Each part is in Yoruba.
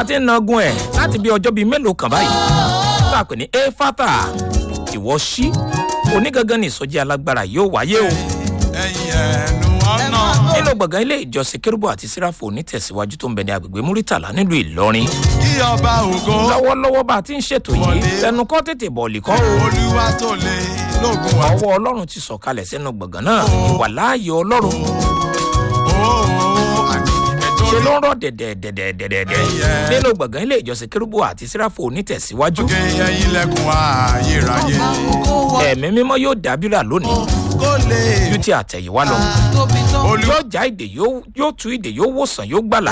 ti ń nagun ẹ̀ láti bí ọjọ́ bíi mélòó kan báyìí tá a pè ní efata ìwọ sí onígangan ní ìsọjí alágbára yóò wáyé o ẹ̀yìn ẹnu ọ̀nà. nínú gbọ̀ngàn ilé ìjọsìn kérúbù àti síráfù onítẹ̀síwájú tó ń bẹ ní agbègbè múrítàlá nílùú ìlọrin kí ọba ògo lọ́wọ́lọ́wọ́ bá a ti ń ṣètò yìí ẹnu kọ́ tètè bọ̀ọ̀lì kọ́ o olúwa tó lè lógun wa. ọwọ́ ọlọ́run ti sọ̀kalẹ̀ sínú gbọ̀ngàn náà ìwà láàyè ọlọ́run Ooo, àní ẹjọ́ ṣe ló ń rọ̀ dẹ̀dẹ̀dẹ̀dẹ̀dẹ̀dẹ̀ nínú gbọ̀ngàn ilé ìjọsìn kérúbù àti síráfù onítẹ̀síwájú lóge ẹyin lẹ́kùn ayérayé. ẹ̀mí mímọ́ yóò dábìrà lónìí kó lè ju ti àtẹ̀yìnwá lọ olúwa. yóò já ìdè yóò yóò tú ìdè yóò wòsàn yóò gbàlà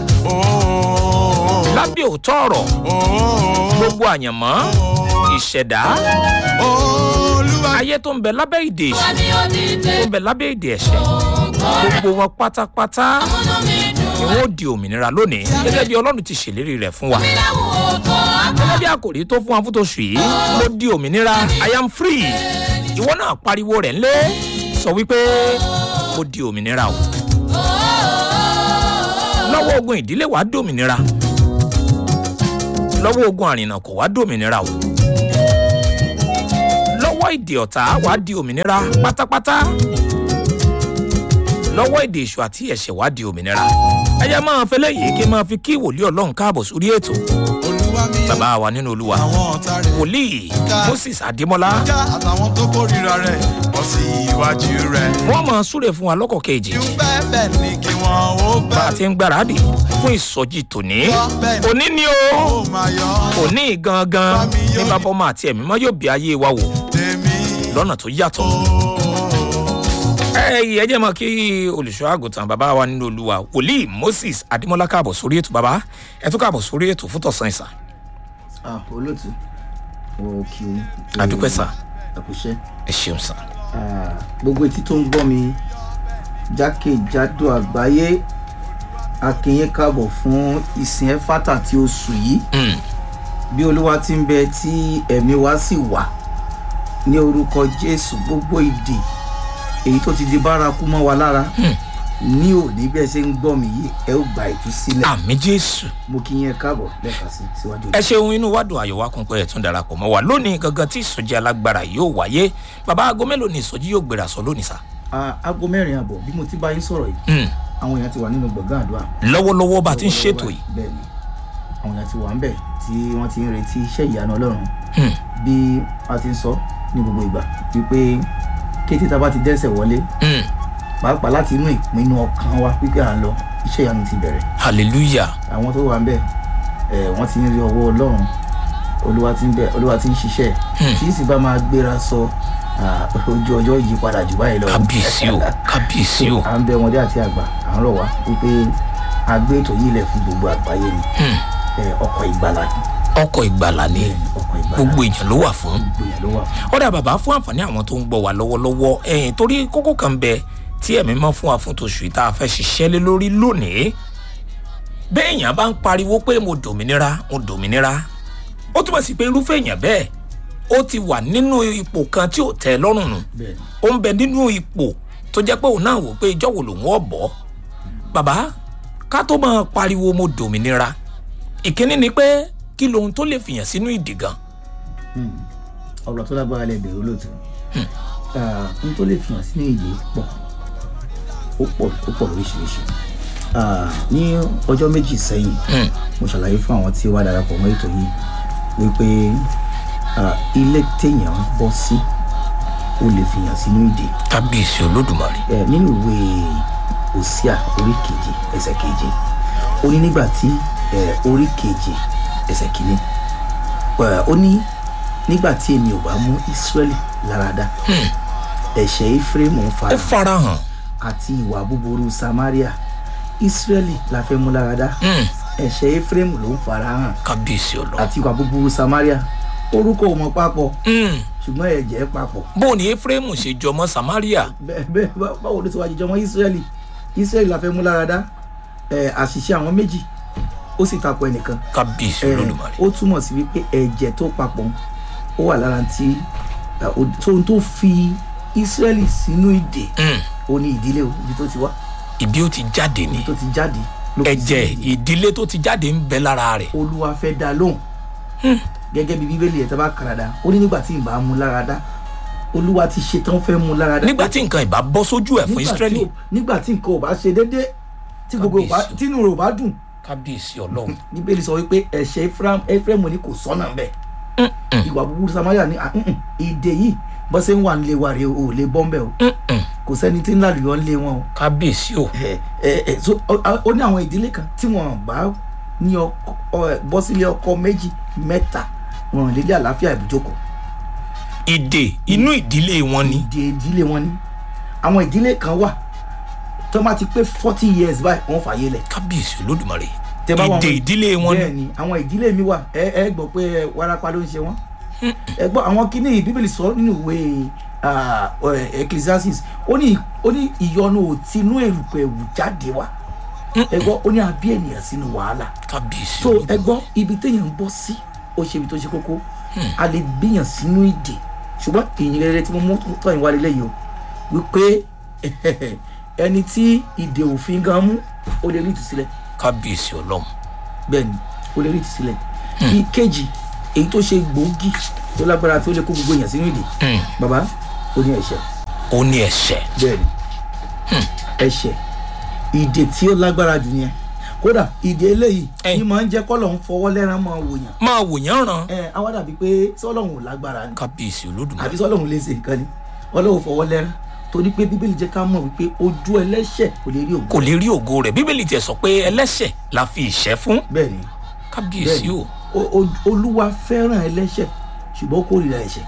Ooo, lábẹ́ òótọ́ ọ̀rọ̀ ooo, gbogbo àyànmọ́ ìṣẹ̀dá olúwa. ayé tó ń bẹ lábẹ́ ìdè èṣù tó ń bẹ lábẹ́ ìdè ẹ̀ṣẹ̀ gbogbo wọn pátápátá ni wọn ó di òmìnira lónìí gẹ́gẹ́ bí ọlọ́run ti ṣèlérí rẹ̀ fún wa gẹ́gẹ́ bí àkòrí tó fún wa fún tòṣù yìí mo di òmìnira i am free ìwọ náà pariwo rẹ̀ ńlẹ́ sọ wípé mo di òmìnira o lọ́wọ́ ogun ìdílé wàá dòmìnira lọ́wọ́ ogun àrìnà kò wá dòmìnira o lọ́wọ́ ìdè ọ̀tá wàá di òmìnira pátápátá lọ́wọ́ èdè èṣù àti ẹ̀ṣẹ̀ wàá di òmìnira ẹ̀yẹ máa fẹ́ lẹ́yìn kí n máa fi kí wòlíì ọlọ́run káàbọ̀ sórí ètò olúwa mi bàbá wa nínú olúwa àwọn ọ̀tá rẹ̀ wòlíì moses adémọlá ká àtàwọn tó kórìíra rẹ̀ bọ́ sí iwájú rẹ̀. wọ́n máa súre fún wa lọ́kọ̀ kejì ju bẹ́ẹ̀ bẹ́ẹ̀ ni kí wọ́n ó bá a bẹ́ẹ̀ ti ń gbáradì fún ìsọjí tòní òní ni o ó máa yọ òní gangan ní bàbá ọmọ àti ẹ̀mí mọ́ yóò bí ayé wa wò tèmi. lọ́nà tó yàtọ̀ ẹyìn ẹ jẹ́ mọ́ kí olùṣọ́ àgùntàn bàbá wa nínú olúwa wòlíì moses adémọlá káàbọ̀ sórí ètò bàbá ẹ tún káàbọ̀ sórí ètò fún tọ̀sán ìsà ah olóòtú o kì í. àdúpẹ́ sà àkùṣe ẹ ṣeun sà gbogbo etí tó ń gbọ́ mi jákèjádò àgbáyé akínyín káàbọ̀ fún ìsìn ẹ̀fátà tí oṣù yìí Mm, bí olúwa ti ń bẹ tí ẹ̀mí wa sì wà ní orúkọ jésù gbogbo ìdè èyí tó ti di bárakú mọ́ wa lára ní òní bí ẹ ṣe ń gbọ́ mi yìí ẹ ó gba ìtúsílẹ̀ àmì jésù mo kí yín ẹ káàbọ̀ lẹ́ẹ̀kan sí síwájú ẹ ṣeun inú wa dùn ayọ̀ wa kún pé ẹ tún darapọ̀ mọ́ wa lónìí gangan tí ìsọjí alágbára yóò wáyé bàbá aago mélòó ni ìsọjí yóò gbéra sọ lónìí sà Ah, aago mẹ́rin àbọ̀ bí mo ti bá yín sọ̀rọ̀ yìí Mm, àwọn èèyàn ti wà nínú gbọ̀ngàn àdúrà lọ́wọ́lọ́wọ́ bá a ti ń ṣètò yìí bẹ́ẹ̀ ni àwọn èèyàn ti wà ń bẹ̀ tí wọ́n ti ń retí iṣẹ́ ìyanu ọlọ́run Mm, bí a ti ń sọ ní gbogbo ìgbà wípé kété tá a bá ti dẹ́sẹ̀ wọlé mm, pàápàá láti inú ìpinnu ọkàn wa wípé à ń lọ iṣẹ́ ìyanu ti bẹ̀rẹ̀ hallelujah àwọn tó wà ń bẹ̀ ẹ̀ wọ́n ti ń rí ọwọ́ ọlọ́run olúwa ti ń bẹ̀ olúwa ti ń ṣiṣẹ́ Hmm. tí sì bá máa gbéra sọ ah, ojú ọjọ́ yí padà jù báyìí lọ kábíyèsí o kábíyèsí o à ń bẹ ọmọdé àti àgbà à ń rọ̀ wá wípé a gbé ètò yìí lẹ̀ fún gbogbo àgbáyé ni Mm, ẹ, ọkọ̀ ìgbàlà ni ọkọ̀ ìgbàlà ni ọkọ̀ ìgbàlà gbogbo èèyàn ló wà fún gbogbo yẹn ló wà fún. ọ̀dà bàbá fún àǹfààní àwọn tó ń gbọ́ wa lọ́wọ́lọ́wọ́ ẹ̀yìn torí kókó kan bẹ tí ẹ̀mí mọ́ fún wa fún tòṣù yìí tá a fẹ́ ṣiṣẹ́ lé lórí lónìí béèyàn bá ń pariwo pé mo dòmìnira mo dòmìnira ó túmọ̀ sí pé irúfẹ́ èèyàn bẹ́ẹ̀ ó ti wà nínú ipò kan tí ò tẹ́ ẹ lọ́rùn nù bẹ́ẹ̀ ni ó ń bẹ nínú ipò tó jẹ́ pé òun náà wò pé ìjọ́ wo lòun ọ̀ bọ́ bàbá ká tó máa pariwo mo dòmìnira ìkíní ni pé kí lohun tó lè fìyàn sínú ìdì gan Hmm. ọ̀rọ̀ tó lágbára lẹ bẹ̀rẹ̀ olóòtú Ah, n tó lè fihàn sínú ìyè pọ̀ ó pọ̀ ó pọ̀ lóríṣiríṣi Ah, ní ọjọ́ méjì sẹ́yìn Hmm. mo ṣàlàyé fún àwọn tí ó wá darapọ̀ mọ́ ètò yìí wípé ah, ilé téèyàn ń bọ́ sí ó lè fihàn sínú ìdè kábíyèsí olódùmarè ẹ nínú ìwé òsíà orí kejì ẹsẹ keje ó ní nígbà tí ẹ orí kejì ẹsẹ kìíní ẹ ó ní nígbà tí èmi ò bá mú israẹli láradá ẹ̀ṣẹ̀ ephraim ń ó fara farahàn àti ìwà búburú samaria israẹli la fẹ́ mú láradá Hmm. ẹ̀ṣẹ̀ ephraim ló ń fara hàn kábíyèsí ọlọ. àti ìwà búburú samaria orúkọ ò mọ papọ̀ Mm. ṣùgbọ́n ẹ̀jẹ̀ papọ̀ bó ni efraimu ṣe jọmọ samaria bẹ́ẹ̀ bẹ́ẹ̀ bá- báwo ló ti wá jíjọ mọ́ israẹli israẹli la fẹ́ mú láradá ẹ̀ àṣìṣe àwọn méjì ó sì takò ẹnìkan kábíyèsí ẹ̀ olódùmarè. ó túmọ̀ sí wípé ẹ̀jẹ̀ tó papọ̀ ó wà lára tí ẹ̀, ó- tó tó fi israẹli sínú ìdè Mm. ó ní ìdílé o ibi tó ti wá ibi ó ti jáde ni ibi tó ti jáde ló fi ẹ̀jẹ̀ sínú ìdè. ìdílé tó ti jáde ń bẹ lára rẹ̀ olúwa fẹ́ dá lóhùn gẹ́gẹ́ bí bíbélì ẹ̀ tó bá kàràdá ó ní nígbà tí ìbá mú lára dá olúwa ti ṣetán fẹ́ mú lára dá nígbà tí nǹkan ìbá bọ́ sójú ẹ̀ fún Nígbà tí Ísírẹ́lì ò- nígbà tí nǹkan ò bá ṣe déédé tí gbogbo ò bá Kábíyèsí. tínú rẹ̀ ò bá dùn kábíyèsí ọlọ́run bíbélì sọ wípé ẹ̀ṣẹ̀ Ephraim Ephraim ní kò sọ́nà ń bẹ̀ ìwà búburú Samaria ní ah, mm-mm, ìdè yìí bọ́ ṣe ń wà nílé wa rè o ò lè bọ́ ń bẹ̀ o kò sẹ́ni tí ń lálùyọ́ ń lé wọn o kábíyèsí o ẹ ẹ ẹ so ọ- ọ- ó ní àwọn ìdílé kan tí wọn bá ní ọkọ ọ- ẹ, bọ́ sílé ọkọ méjì mẹ́ta wọn ò lè lé àlàáfíà ìbùjókòó ìdè inú ìdílé wọn ni ìdè ìdílé wọn ní àwọn ìdílé kan wà tó bá ti pé forty years báyìí wọn fàyè lẹ̀ kábíyèsí olódùmarè Tẹ́ bá wà ìdè wọn- ìdílé wọn bẹ́ẹ̀ ni ni àwọn ìdílé mi wà ẹ ẹ gbọ́ pé ẹ, warapa ló ń ṣe wọ́n ẹ gbọ́ àwọn kíní bíbélì sọ nínú ìwé ah, ẹ, Ecclesiastes ó ní ó ní ìyọnu òtinú èrùpẹ̀ ẹ̀wù jáde wá ẹ gbọ́ ó ní àbí ènìyàn sínú wàhálà kábíyèsí so ẹ olódùmarè gbọ́ ibi téèyàn ń bọ́ sí ó ṣe ibi tó ṣe kókó a lè gbìyàn sínú ìdè ṣùgbọ́n ìyìn rere tí mo mú tọ́ ìwà lélẹ̀ yìí o wípé ẹni tí ìdè òfin gan mú ó lè rí ìtúsílẹ̀ kábíyèsí ọlọ́run bẹ́ẹ̀ ni ó lè rí ìtúsílẹ̀ ìkejì èyí tó ṣe gbòógì tó lágbára tó lè kó gbogbo èèyàn sínú ìdè Hmm. bàbá ó ní ẹ̀ṣẹ̀ ó ní ẹ̀ṣẹ̀ bẹ́ẹ̀ ni ẹ̀ṣẹ̀ ìdè tí ó lágbára jù yẹn kódà ìdè eléyìí Ẹ. ni máa ń jẹ́ kọ́lọ̀ ń fọwọ́ lẹ́rán máa wòyàn máa wòyàn ràn ẹ awa dàbí pé sọlọ́hún ò lágbára ni kábíyèsí olódùmarè àbí sọlọ́hún lè ṣe nǹkan ni ọlọ́hún fọwọ́ lẹ́rán torí pé bíbélì jẹ́ ká mọ̀ wípé ojú ẹlẹ́ṣẹ̀ kò lè rí ògo kò lè rí ògo rẹ̀ bíbélì tiẹ̀ sọ pé ẹlẹ́ṣẹ̀ la fi ìṣẹ́ fún bẹ́ẹ̀ ni kábíyèsí o o- o- olúwa fẹ́ràn ẹlẹ́ṣẹ̀ ṣùgbọ́n ó kórìíra ẹ̀ṣẹ̀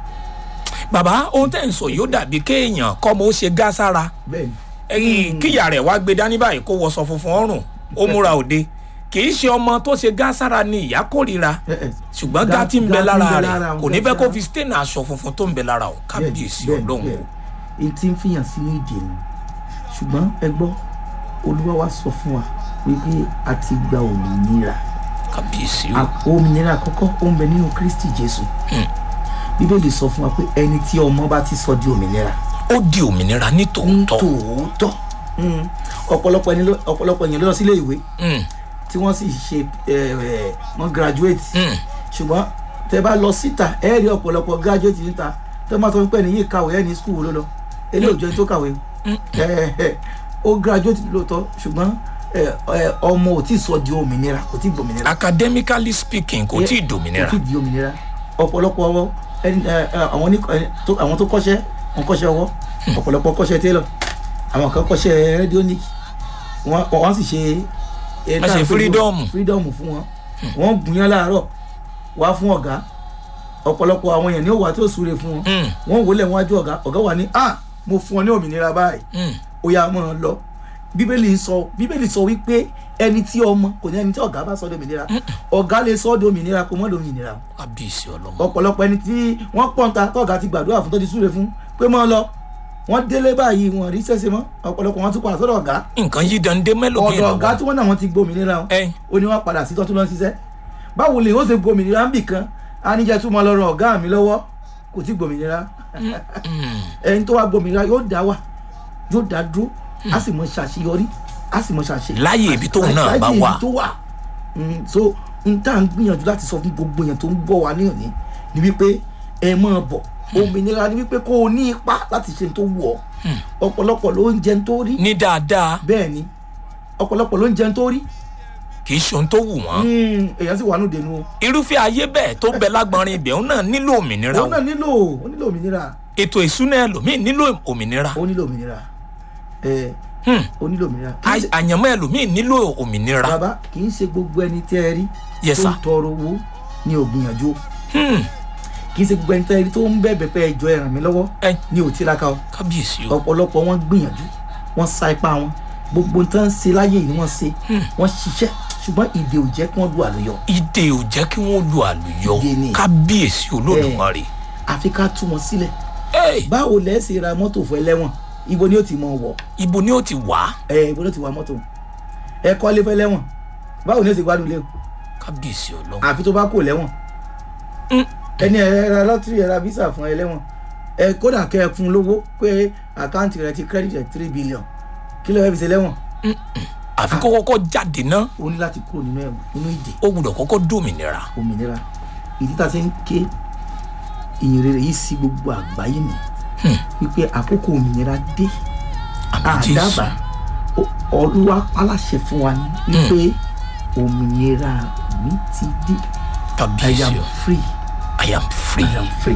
bàbá ohun tẹ́ ń sọ yóò dàbí kéèyàn kọ́mọ ó ṣe gá sára bẹ́ẹ̀ ni ẹyìn kíyà rẹ̀ wá gbé dání báyìí kó wọṣọ funfun ọrùn ó múra òde kì í ṣe ọmọ tó ṣe gá sára ni ìyá kórìíra ẹ, ẹ, ṣùgbọ́n gá- gá tí ń bẹ gá tí ń lára bẹ rẹ̀ lára kò òun, ní gá fẹ́ kó sára. fi stain aṣọ funfun tó ń bẹ lára o kábíyèsí bẹ́ẹ̀ ni, ọlọ́run bẹ́ẹ̀ o ni. èyí tí ń fìyàn sínú ìdè ni ṣùgbọ́n ẹ gbọ́ olúwa wa sọ fún wa wípé a ti gba òmìnira kábíyèsí o A- òmìnira àkọ́kọ́ ó ń bẹ nínú kristi jésù bíbélì sọ fún wa pé ẹni tí ọmọ bá ti sọ di òmìnira ó di òmìnira ní ní tòótọ́ tòótọ́ Mm. ọ̀pọ̀lọpọ̀ ẹni ló- ọ̀pọ̀lọpọ̀ èèyàn ló lọ sílé ìwé Mm, tí wọ́n sì ṣe ẹ, ẹ, wọ́n graduate mm. ṣùgbọ́n tẹ bá lọ síta ẹ rí ọ̀pọ̀lọpọ̀ graduate níta tẹ máa sọ fún pé ẹni yìí kàwé ẹni school wo ló lọ eléyìí ò jẹ́ ẹni tó kàwé ẹ, ẹ, ó graduate lóòótọ́ ṣùgbọ́n ẹ, ẹ, ọmọ ò tí ì sọ di òmìnira kò tí ì gbòmìnira academically speaking kò tí ì dòmìnira kò tí ì di òmìnira ọ̀pọ̀lọpọ̀ ọwọ́ ẹni ẹ, ẹ, àwọn ní ẹ, tó- àwọn tó kọ́ṣẹ́ wọn kọ́ṣẹ́ ọwọ́ ọ̀pọ̀lọpọ̀ kọ́ṣẹ́ tailor àwọn kan kọ́ṣẹ́ radionic wọ́n wọ́n sì ṣe ẹ, Wọ́n ṣe tá à ń pè ní freedom. freedom fún wọn wọ́n gbìyàn láàárọ̀ wá fún ọ̀gá ọ̀pọ̀lọpọ̀ àwọn èèyàn ní òwà tó súre fún wọn Mm, wọ́n wọlé wájú ọ̀gá ọ̀gá wà ní ah mo fún ọ ní òmìnira báyìí mm. ó yá mọ́ ọ lọ bíbélì sọ bíbélì sọ wípé ẹni tí ọmọ kò ní ẹni tí ọ̀gá bá sọ di òmìnira ọ̀gá lè sọ di òmìnira kò mọ́ di òmìnira kábíyèsí ọlọ́run ọ̀pọ̀lọpọ̀ ẹni tí wọ́n pọ̀nta tọ́gà ti gbàdúrà fún tó ti súre fún pé mọ́ ọ lọ wọ́n délé báyìí wọn rí sẹ́sẹ́ mọ́ ọ̀pọ̀lọpọ̀ wọn tún padà sọ́dọ̀ ọ̀gá nǹkan yí dande mélòó ọ̀dọ̀ ọ̀gá tí wọ́n náà wọ́n ti gbòmìnira wọn ẹ ó ní wọ́n padà sí tọ́tún lọ ṣiṣẹ́ báwo lè ó ṣe gbòmìnira ń bì kan á níjẹ́ tún mọ́ lọ́rọ̀ ọ̀gá mi lọ́wọ́ kò tí gbòmìnira ẹni tó wá gbòmìnira yóò dá wà yóò dá dúró á sì mọ ṣàṣeyọrí á sì mọ ṣàṣe Láyé ibi tóun náà bá láyé wà. ibi tó wà Mm, so n tá à ń gbìyànjú láti sọ fún gbogbo èèyàn tó ń bọ̀ wá ní òní ni wípé ẹ máa bọ̀ òmìnira ni wípé kó o ní ipá láti ṣe tó wù ọ́ ọ̀pọ̀lọpọ̀ ló ń jẹun tó rí ní dáadáa bẹ́ẹ̀ ni ọ̀pọ̀lọpọ̀ ló ń jẹun tó rí kì í ṣe ohun tó wù wọ́n Mm, èèyàn sì wà nù dènù o irúfẹ́ ayé bẹ́ẹ̀ tó bẹ lágbọnrin ibẹ̀ òun náà nílò òmìnira o òun náà nílò ó nílò òmìnira ètò ìsúná ẹlòmíì nílò òmìnira ó nílò òmìnira ẹ Hmm. ó nílò òmìnira Kì í Ay- ṣe- àyànmọ́ ẹlòmíì nílò òmìnira bàbá kì í ṣe gbogbo ẹni tẹ́ ẹ rí Yes, tó ń sir. tọrọ owó ní ògbìyànjú o. Hmm. kì í ṣe gbogbo ẹni tẹ́ ẹ rí tó ń bẹ̀bẹ̀ pé ẹjọ́ ẹ ràn mí lọ́wọ́ ẹ ní òtíráka o kábíyèsí o ọ̀pọ̀lọpọ̀ wọn gbìyànjú wọ́n sa ipá wọn gbogbo nǹkan ṣe láyé yìí ni wọ́n ṣe wọ́n ṣiṣẹ́ ṣùgbọ́n ìdè ò jẹ́ kí wọ́n lu àlùyọ ìdè ò jẹ́ kí wọ́n lu àlùyọ Ìdè ni. kábíyèsí olódùmarè àfi ká tú wọn sílẹ̀ Ey, báwo lẹ́ ṣe ra mọ́tò fún ẹlẹ́wọ̀n ibo ni ó ti mọ wọ̀ ibo ni ó ti wá ẹ ibo ni ó ti wa mọ́tò ẹ kọ́lé fẹ́ lẹ́wọ̀n báwo ni ó ti gbádùn lé o kábíyèsí ọlọ́run àfi tó bá kò lẹ́wọ̀n ẹni ẹ ra lọ́tírì ẹ ra visa fún ẹlẹ́wọ̀n ẹ kódà kẹ́ ẹ fún lówó pé àkáǹtì rẹ ti credit ẹ three billion kí ló fẹ́ fi ṣe lẹ́wọ̀n àfi kó kọ́kọ́ jáde ná ó ní láti kúrò nínú ẹ̀wọ̀n nínú ìdè ó gbúdọ̀ kọ́kọ́ dòmìnira òmìnira ìdí tá a ṣe ń ké ìyìn rere yìí sí gbogbo àgbáyé ni wípé àkókò òmìnira dé àmì jésù àdábà olúwa aláṣẹ fún wa ni wípé òmìnira mi ti dé I kábíyèsí am o free i am free. I am free.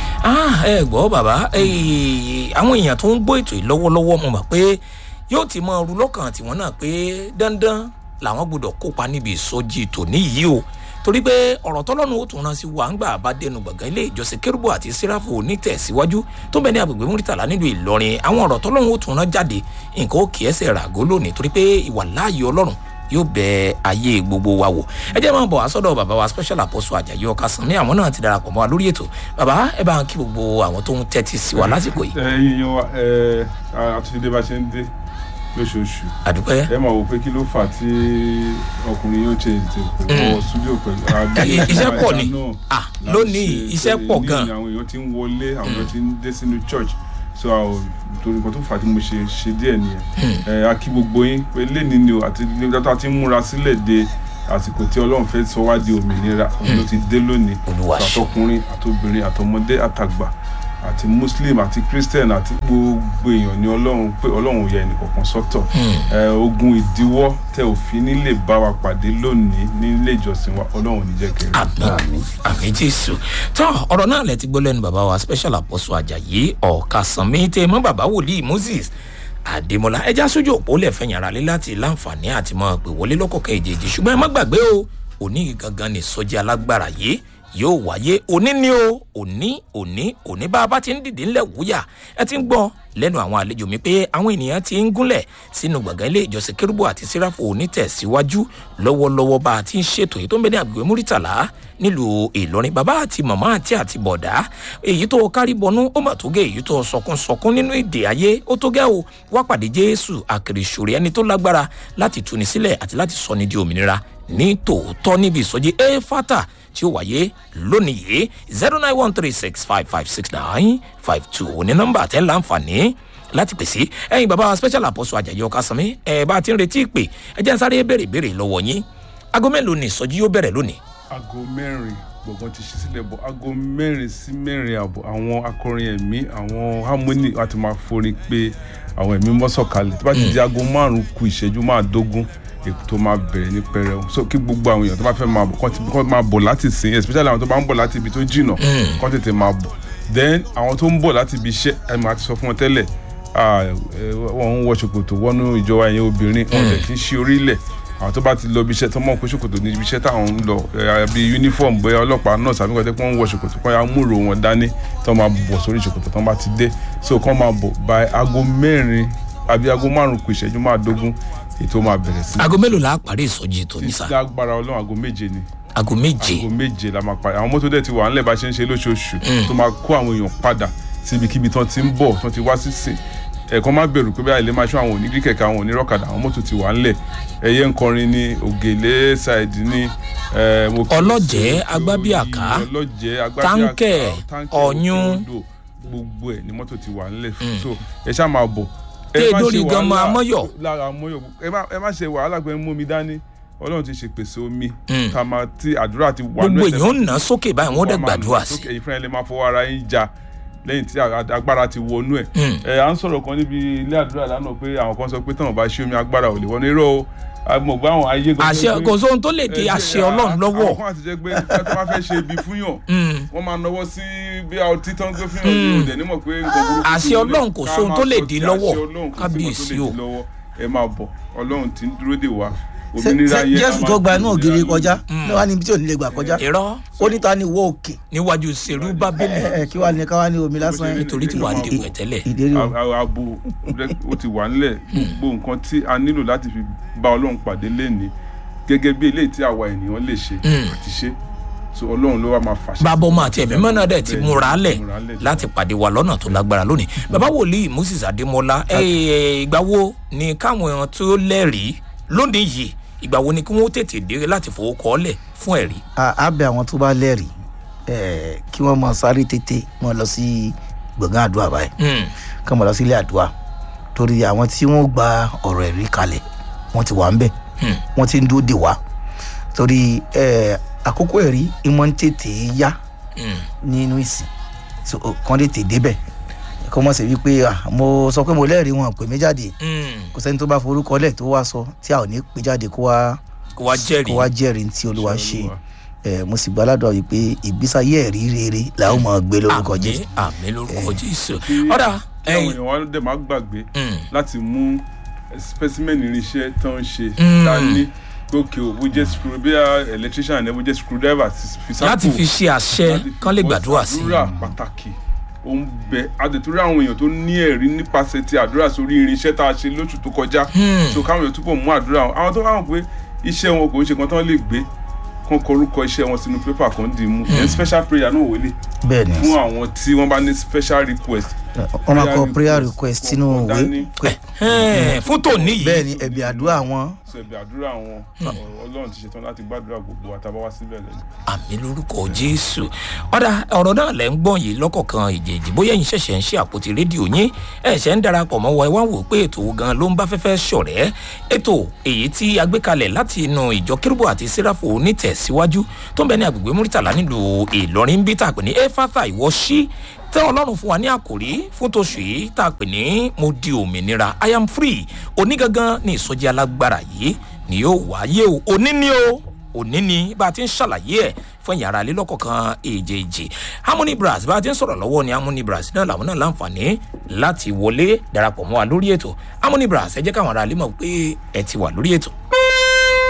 ah ẹ gbọ́ bàbá eh, àwọn èèyàn tó ń gbọ́ ètò yìí lọ́wọ́lọ́wọ́ mo mọ̀ pé yóò ti mọ ru lọ́kàn tiwọn náà pé dandan làwọn gbọ́dọ̀ kópa níbi ìsọjí tòní yìí o torí pé ọ̀rọ̀ tọ́lọ́run ó tún rán sí wa ńgbà bá dẹnu gbọ̀ngàn ilé ìjọsìn kérúbù àti síráfù onítẹ̀síwájú tó bẹ ní agbègbè múrítàlá nílùú ìlọrin àwọn ọ̀rọ̀ tọ́lọ́run ó tún rán jáde nǹkan ó kì í ẹsẹ̀ ràgó lónìí torí pé ìwà láàyè ọlọ́run yóò bẹ ayé gbogbo wa wò ẹ jẹ́ máa bọ̀ wá sọ́dọ̀ bàbá wa special apostle ajayi ọ̀kasànmí àwọn náà ti darapọ̀ mọ́ wa lórí ètò bàbá ẹ bá ń kí gbogbo àwọn tó ń tẹ́tí sí wa lásìkò yìí ẹyin yan wa ẹ àtúndé bá ṣe ń dé lóṣooṣù àdúpẹ́ ẹ máa wò pé kí ló fà tí ọkùnrin yóò ṣe ètò ìpò studio pẹ̀lú àbí I- iṣẹ́ pọ̀ ni. náà Ah, là ń lónìí ṣe iṣẹ́ torí pọ̀ ní gan. àwọn èèyàn ti ń wọlé àwọn èèyàn ti ń dé sínú church so àwọn torí nǹkan tó fà á tí mo ṣe ṣe díẹ̀ nìyẹn ẹ a kí gbogbo yín pé lẹ́ni ni o àti nígbà tá a ti ń múra sílẹ̀ de àsìkò tí ọlọ́run fẹ́ sọ wá di òmìnira òun ló ti dé lónìí Olúwa ṣe. àtọkùnrin àtobìnrin àtọmọdé àtàgbà àti muslim àti christian àti gbogbo èèyàn ní ọlọ́run pé ọlọ́run ò yẹ ẹnìkọ̀ọ̀kan sọ́tọ̀ ẹ ogun ìdíwọ́ tẹ òfin nílé bá wa pàdé lónìí nílé ìjọsìn wa ọlọ́run ò ní jẹ́ kẹrin. àmì àmì jésù tó ọ̀rọ̀ náà lẹ ti gbọ́ lẹ́nu bàbá wa special apostle ajayi ọ̀kasànmí tẹ mọ́ bàbá wòlíì moses àdèmọ́lá ẹja sójú òpó lẹ̀ fẹ́ yàrá lé láti láǹfààní àti mọ́ pé wọlé lọ́kọ̀ọ̀kan èjèèjì ṣùgbọ́n ẹ má gbàgbé o òní gangan ní sọ́jí alágbára yìí yóò wáyé òní ni o òní òní òní bá a bá ti ń dìde ńlẹ̀ wúyà ẹ ti ń gbọ́ lẹ́nu àwọn àlejò mi pé àwọn ènìyàn ti ń gúnlẹ̀ sínú gbọ̀ngàn ilé ìjọsìn kérúbù àti síráfù onítẹ̀síwájú lọ́wọ́lọ́wọ́ bá a ti ń ṣètò èyí tó ń bẹ ní àgbègbè múrítàlá nílùú ìlọrin bàbá àti màmá àti àti bọ̀dá èyí tó kárí bọnú ó mà tó gé èyí tó sọkún sọkún nínú èdè ayé ó tó gẹ́ o wá pàdé jésù àkèrèsòrè ẹni tó lágbára láti tuni sílẹ̀ àti láti sọ ní di òmìnira ní tòótọ́ níbi ìsọjí éfátà tí ó wáyé lónìí yìí zero nine one three six five five six nine five two ní nọ́mbà tẹ́ láǹfààní láti pèsè ẹyin bàbá special apostle ajayi ọkàsánmi ẹ bá a ti ń retí ìpè ẹ jẹ́ n sáré béèrè béèrè lọ́wọ́ yín aago mélòó ni ìsọjí yóò bẹ̀rẹ̀ lónìí aago mẹ́rin gbọ̀ngàn ti ṣí sílẹ̀ bọ̀ aago mẹ́rin sí mẹ́rin àbọ̀ àwọn akọrin ẹ̀mí àwọn harmony láti máa forin pé àwọn ẹ̀mí mọ́sọ̀kalẹ̀ tó bá ti di aago márùn-ún ku ìṣẹ́jú máàdógún èkó tó máa bẹ̀rẹ̀ ní pẹrẹu so kí gbogbo àwọn èèyàn tó bá fẹ́ máa bọ̀ kán ti- kán máa bọ̀ láti sìn especially àwọn tó bá ń bọ̀ láti ibi tó jìnnà kán tètè máa bọ̀ then àwọn tó ń bọ̀ láti ibi iṣẹ́ ẹ̀ máa ti sọ fún wọn tẹ́lẹ̀ ah, eh, wọ́n ń wọ ṣòkòtò wọnú ìjọba ẹ̀yìn obìnrin wọn tẹ̀ kí ń ṣí orílẹ̀ àwọn tó bá ti lọ ibi iṣẹ́ tó mọ̀ pé ṣòkòtò ní ibi iṣẹ́ táwọn ń lọ eh, bí uniform bóyá ọlọ́pàá náà sàbí kọ́tẹ́ pé wọ́n ń wọ ṣòkòtò kọ́ ya múrò wọn dání tó máa bọ̀ sórí ṣòkòtò tó bá ti dé so kọ́ máa bọ̀ by aago mẹ́rin àbí aago márùn-ún kù ìṣẹ́jú máa dógún ètò máa bẹ̀rẹ̀ sí aago mélòó la parí ìsọjí tòní sá lágbára ọlọ́run aago méje ni aago méje aago méje la máa parí àwọn mọ́tò dẹ̀ ti wà ńlẹ̀ bá ṣe ń ṣe lóṣooṣù tó máa kó àwọn èèyàn padà síbikíbi tán ti ń bọ̀ tán ti wá sí sìn ẹ̀kan má bẹ̀rù pé báyìí lè máa ṣọ́ àwọn onígí kẹ̀kẹ́ àwọn onírọ̀kadà àwọn mọ́tò ti wà ńlẹ̀ ẹ̀yẹ ń kọrin ní ògèlè ṣáìdì ní eh, mo kí i Ọlọ́jẹ̀, sí, Agbábíàká, ọlọ́jẹ̀ agbábíàká Táǹkẹ̀, Táǹkẹ̀, Ọ̀yún. Òkè-Odò, gbogbo ẹ̀ ní mọ́tò ti wà ńlẹ̀ so ẹ ṣáà máa bọ̀ ẹ Tẹ́ má dórí ṣe gan-an wàhálà Amọ́yọ̀. lára amọ́yọ̀ ẹ má ẹ má ṣe wàhálà pé ń mú mi dání ọlọ́run ti ṣe pèsè omi ká máa tí àdúrà ti wà gbogbo nú ẹsẹ̀ èèyàn ń ná sókè báyìí wọn dẹ wọ́n máa gbàdúrà lọ sí sókè, ẹ̀yin fúnra ẹ̀ lè máa fọwọ́ ara yín ja lẹ́yìn tí a- agbára ti wọnú ẹ̀. ẹ à ń sọ̀rọ̀ kan níbi ilé àdúrà lánàá pé àwọn kan sọ pé táwọn bá ṣe omi agbára ò lè wọnú irọ́ o àmọ̀ gbọ́ àwọn ayé gan- àṣẹ pé- kò sóhun tó lè di ẹ, àṣẹ ẹ, ọlọ́run lọ́wọ́ àwọn kan àti jẹ́ pé tó bá fẹ́ ṣe ibi fún yàn wọ́n máa nọwọ́ sí bí a ọtí tán gbé fún yàn ní òde nímọ̀ pé nǹkan burúkú Àṣẹ sí ilé. Ọlọ́run kò Ká sóhun máa tó lè sọ dí ti lọ́wọ́. àṣẹ Ọlọ́run kò sí nǹkan tó Kábíyèsí lè o. dí lọ́wọ́. ẹ máa bọ̀ ọlọ́run ti ń dúró dè wá Ṣé- òmìnira ṣé yẹn a jésù máa tó gba inú òmìnira ògiri lónìí. kọjá ní wàá níbi tí ò ní lè gbà kọjá irọ́ ó ní ta ni wọ́ òkè níwájú serú bábélì ẹ ẹ kí wàá ní ká wàá ní omi lásán nítorí tí wàá dìbò ẹ̀ tẹ́lẹ̀ ìdérí o A- a- abo rẹ- ó ti wà nílẹ̀ gbogbo nǹkan tí a nílò láti fi bá ọlọ́run pàdé lẹ́ni gẹ́gẹ́ bí eléyìí tí àwa ènìyàn lè ṣe àti ṣe so ọlọ́run ló wá máa fàṣẹ. bàbá ọmọ àti ẹ̀mí mọ́nà dẹ̀ ti Bẹ́ẹ̀ ni, múra lẹ̀ múra lẹ̀. láti pàdé wa lọ́nà tó lágbára lónìí bàbá wòlíì moses adémọlá ẹ, ìgbà wo ni káwọn èèyàn tó lẹ́rìí lónìí yìí ìgbà wo ni kí wọ́n tètè dé láti fowó kọ́ lẹ̀ fún ẹ̀rí a á bẹ àwọn tó bá lẹ́rìí ẹ kí wọ́n máa sáré tètè wọ́n lọ sí gbọ̀ngàn àdúrà báyìí Hmm. kí wọ́n máa lọ sí ilé àdúrà torí àwọn tí wọ́n gba ọ̀rọ̀ ẹ̀rí kalẹ̀ wọ́n ti wà ń bẹ̀ wọ́n ti ń dúró dè wá torí eh, àkókò ẹ̀rí ìmọ̀ ń tètè yá nínú ìsìn so kàn lè tè débẹ̀ kó mọ̀ sí wípé ah, mo sọ pé mo lẹ́rìí wọn pè mí jáde kò sẹ́ni tó bá forúkọ lẹ̀ tó wá sọ tí a ò ní pè jáde kó wá kó wá jẹ́rìí kó wá jẹ́rìí tí olúwa ṣe Olúwa. ẹ mo sì gbàládùn wípé ìgbésàyé ẹ̀rí rere làwọn máa gbé lórúkọ àmì jésù àmì lórúkọ jésù kí ọ̀dà kí àwọn èèyàn wa dẹ̀ má gbàgbé láti mú specimen irinṣẹ́ tó ń ṣe dání gòkè ò bó jẹ́ screw bí i electrician ẹ̀ bó jẹ́ screwdriver ti fi sápò láti fi ṣe àṣẹ láti fi kán lè bọ́ gbàdúrà sí àdúrà pàtàkì ó ń bẹ àdètúrú àwọn èèyàn tó ní ẹ̀rí nípasẹ̀ ti àdúrà sórí irinṣẹ́ tá a ṣe lóṣù tó kọjá so káwọn èèyàn túbọ̀ mú àdúrà wọn àwọn tó káwọn pé iṣẹ́ wọn kò ń ṣe kan tán lè gbé kán kọ orúkọ iṣẹ́ wọn sínú pépà kan dì í mú then special prayer náà wọlé bẹ́ẹ̀ ni fún àwọn tí wọ́n bá ní special request wọ́n máa kọ prayer request sínú kọ̀ọ̀kan ìwé dání. pé- Ẹ̀ẹ́n, fún tòní yìí bẹ́ẹ̀ ni ẹ̀bì àdúrà wọn sọ ẹ̀bẹ̀ àdúrà wọn ọlọ́run ti ṣetán láti gbàdúrà gbogbo àtàbá wá síbẹ̀ lẹ́nu. àmì lórúkọ jésù ọ̀dà ọ̀rọ̀ náà lẹ́ ń gbọ́n yìí lọ́kọ̀ọ̀kan ìjèjì bóyá ẹ̀yin ṣẹ̀ṣẹ̀ ń ṣe àpótí rédíò yín ẹ̀ṣẹ̀ ń darapọ̀ mọ́ wa ẹ wá wò pé ètò wo gan ló ń bá fẹ́fẹ́ ṣọ̀rẹ́ ètò èyí tí a gbé kalẹ̀ láti inú ìjọ kérúbù àti sẹ́ráfò onítẹ̀síwájú tó ń bẹ ní agbègbè múrítàlá nílùú ìlọrin bí tá a pè ní éfàtà ìwọ sí tẹ ọlọ́run fún wa ní àkòrí fún tóṣù yìí tá a pè ní mo di òmìnira i am free òní gangan ní ìsọjí alágbára yìí ni yóò wáyé o òní ni o òní ni bá a ti ń ṣàlàyé ẹ̀ fún ìyàrá ilé lọ́kọ̀ọ̀kan èjèèjì harmony brass bá a ti ń sọ̀rọ̀ lọ́wọ́ ni harmony brass náà làwọn náà láǹfààní láti wọlé darapọ̀ mọ́ wa lórí ètò harmony brass ẹ jẹ́ káwọn ará ilé mọ̀ pé ẹ ti wà lórí ètò.